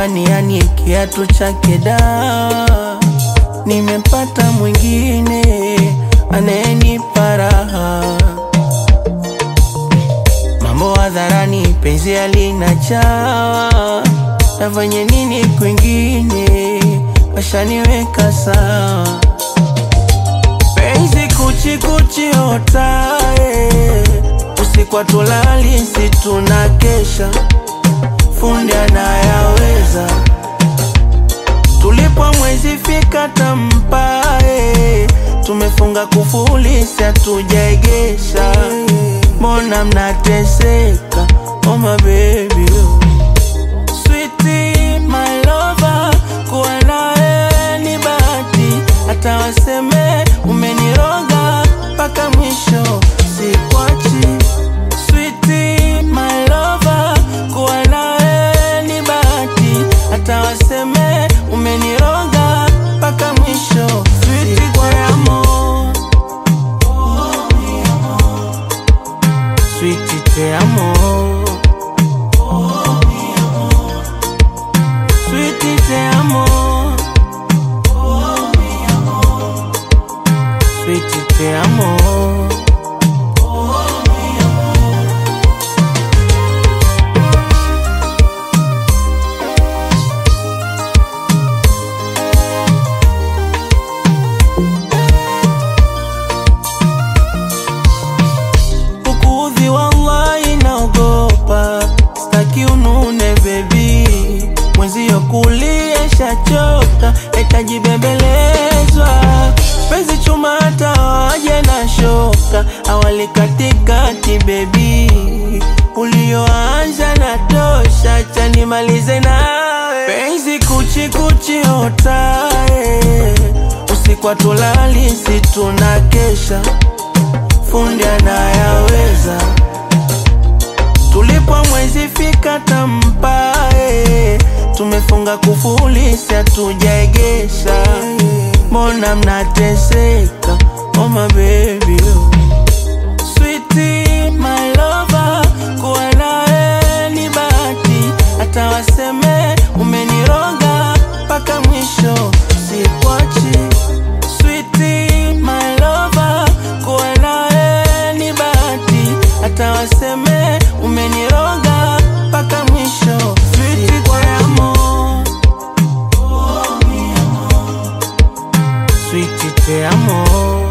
jamani, yani kiatu chake da, nimepata mwingine anayenipa raha. Mambo hadharani, penzi halina chawa, nafanye nini kwingine, washaniweka sawa. Penzi kuchi kuchi otae, usiku hatulali, si tunakesha, fundi anayaweza. Tulipo mwezi fika tampae, tumefunga kufuli, si hatujaegesha. Mbona mnateseka? Oh my baby Sweetie, my lover, kuwa nawe ni bahati, hata waseme umeniroga mpaka mwisho sikwachi. Sweetie, my lover, kuwa nawe ni bahati, hata waseme umeniroga mpaka mwisho Sweetie, te amo. Sweetie, te amo. Sweetie, te amo. Sweetie, te amo. Kukuudhi wallahi naogopa, staki unune bebi, mwenzio kulia shachoka, etajibembelezwa penzi chuma hata waje na shoka, awali katikati bebi, ulioanza na tosha, chanimalize nawe penzi kuchi kuchi otae, usiku hatulali, si tunakesha fundi anayaweza. Tulipo mwezi fika tampae, tumefunga kufuli, si hatujaegesha. Mbona mnateseka? Oh my baby Sweetie, my lover, kuwa nawe ni bahati, hata waseme umeniroga mpaka mwisho sikwachi. Sweetie, my lover, kuwa nawe ni bahati, hata waseme umeniroga mpaka mwisho. Sweetie, te amo. Sweetie, te amo.